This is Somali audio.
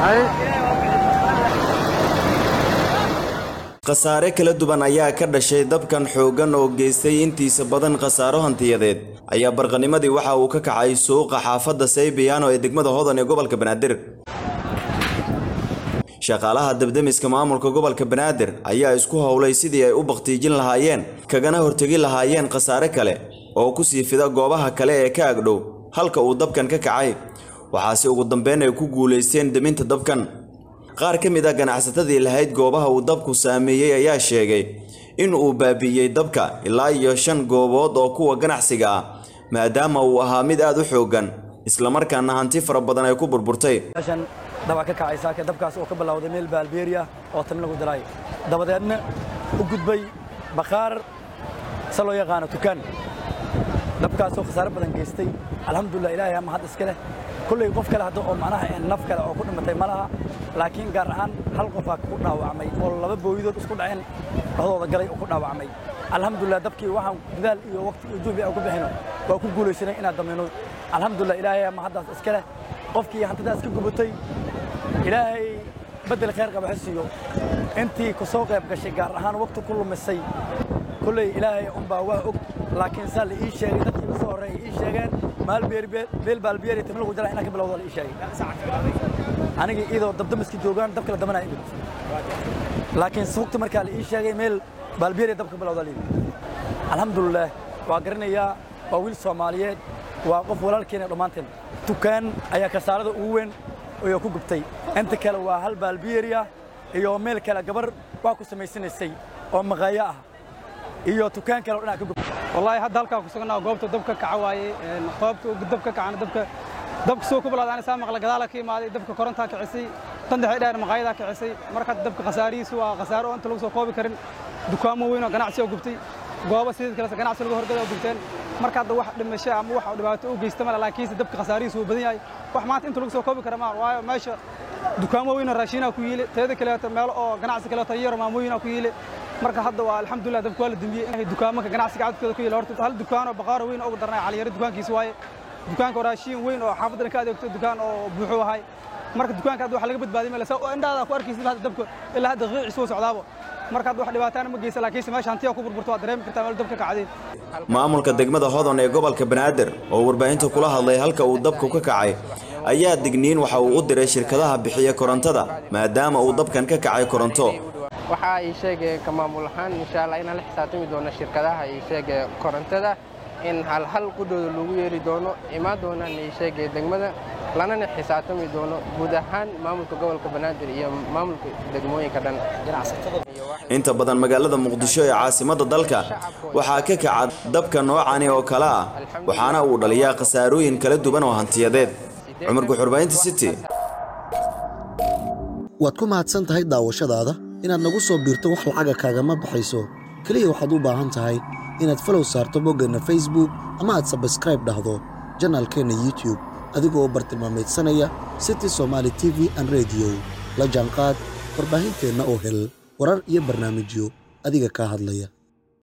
khasaare kala duwan ayaa ka dhashay dabkan xooggan oo geystay intiisa badan khasaaro hantiyadeed ayaa barqanimadii waxa uu ka kacay suuqa xaafadda saybiyaano ee degmada hodan ee gobolka banaadir shaqaalaha dabdemiska maamulka gobolka banaadir ayaa isku howlay sidii ay u bakhtiijin lahaayeen kagana hortegi lahaayeen khasaare kale oo ku sii fida goobaha kale ee ka agdhow halka uu dabkan ka kacay waxaase ugu dambeyn ay ku guulaysteen deminta dabkan qaar ka mid ah ganacsatadii lahayd goobaha uu dabku saameeyey ayaa sheegay in uu baabi'iyey dabka ilaa iyo shan goobood oo kuwa ganacsiga ah maadaama uu ahaa mid aad u xooggan islamarkaana hanti fara badan ay ku burburtay meeshan dabaa ka kacay saaka dabkaas oo ka bilowday meel baalbeeriya oo tan lagu diray dabadeedna u gudbay bakhaar se loo yaqaano tukaan dabkaasoo khasaare badan geystay alxamdulilah ilaahay ama hadda iska leh kulley qof kale hadda oo macnaha naf kale oo ku dhimatay ma laha laakiin gaar ahaan hal qofaa ku dhaawacmay oo laba booyidood isku dhaceen dhexdooda galay oo ku dhaawacmay alxamdulilah dabkii waxaan dadaal iyo waqti iyo juhdi aan ku bixino waa ku guulaysanay inaan dameyno alxamdulilah ilaahay ama haddaas iska leh qofkii hantidaas ka gubatay ilaahay beddel khayr qaba ha siiyo intii ku soo qayb gashay gaar ahaan waqti ku lumisay kulley ilaahay unbaa waa og laakiin saa la ii sheegay dadkii la soo horreeyay ii sheegeen maal beel baalbiyeeri tim lagu jara inaan ka bilowda la ii sheegay anigii iyadoo dabdamiska joogaan dabka la damanaya imid laakiin waqti markaa la ii sheegay meel baalbiyeeri dabka bilowda la yimid alxamdulilah waa garanayaa waa wiil soomaaliyeed waa qof walaalkeena dhammaanteen dukaan ayaa kasaarada ugu weyn oo ku gubtay inta kale waa hal baalbiyeeriya iyo meel kale gabar waa ku samaysanaysay oo maqaayo ah iyo dukaan kale oo dhinac ka gubtay wallaahi hadda halkaa ku suganaa goobta dabka kaca waaye goobta dabka kacana dabka dabka soo ku bilowda anisaa maqla gadaala ka imaaday dabka korontaa kicisay tan dhexe dheer maqaayadaa kicisay marka dabka khasaarihiisu waa khasaaro oo inta lagu soo koobi karin dukaamo weyn oo ganacsi oo gubtay goobo sidii kale ganacsi lagu horgada oo gubteen marka hadda wax dhimasho ama wax dhibaato u geysta male laakiinse dabka khasaarihiisu wuu badan yahay wax maanta inta lagu soo koobi kara maa waayo meesha dukaamo weyn oo raashinaa ku yiile teeda kaleeto meelo oo ganacsi kaleeto yaro maamooyinaa ku yiile marka hadda waa alxamdulilah dabka waa la dembiyey inay dukaamanka ganacsiga cadadkooda ku yiile horta hal dukaanoo baqaaro weyn oo ugu darnay caliyaro dukaankiisa waaye dukaanka oo raashin weyn oo xaafadana ka adeegto dukaan oo buuxuu ahay marka dukaanka hadda waxa laga badbaadiyay male saa indhaada ku arkaysid hadda dabka ilaa hadda qiiciisa wuu socdaabo marka hadda wax dhibaataana ma geysa laakiinse meesha hantiya ku burburto waa dareemi kartaa meel dabka kacday maamulka degmada hodon ee gobolka banaadir oo warbaahinta kula hadlay halka uu dabku ka kacay ayaa digniin waxa uu u diray shirkadaha bixiya korontada maadaama uu dabkan ka kacay koronto waxa ay sheegay ka maamul ahaan insha allah inaan la xisaabtami doono shirkadaha ay sheegay korontada in hal hal qudhooda lagu yeeri doono imaan doonaan ay sheegay degmada lanana xisaabtami doono guud ahaan maamulka gobolka banaadir iyo maamulka degmooyinka dhan inta badan magaalada muqdisho ee caasimadda dalka waxaa ka kaca dabka noocani oo kale ah waxaana uu dhaliyaa khasaarooyin kala duwan oo hantiyadeed cumar guxurbaynta city waad ku mahadsan tahay daawashadaada inaad nagu soo biirto wax lacaga kaagama baxayso keliya waxaad u baahan tahay inaad falow saarto boggeenna facebook ama aad sabskraib dhahdo janaalkeenna youtube adigoo bartilmaamaydsanaya city somaali t v an rediyo la jaanqaad warbaahinteenna oo hel warar iyo barnaamijyo adiga kaa hadlaya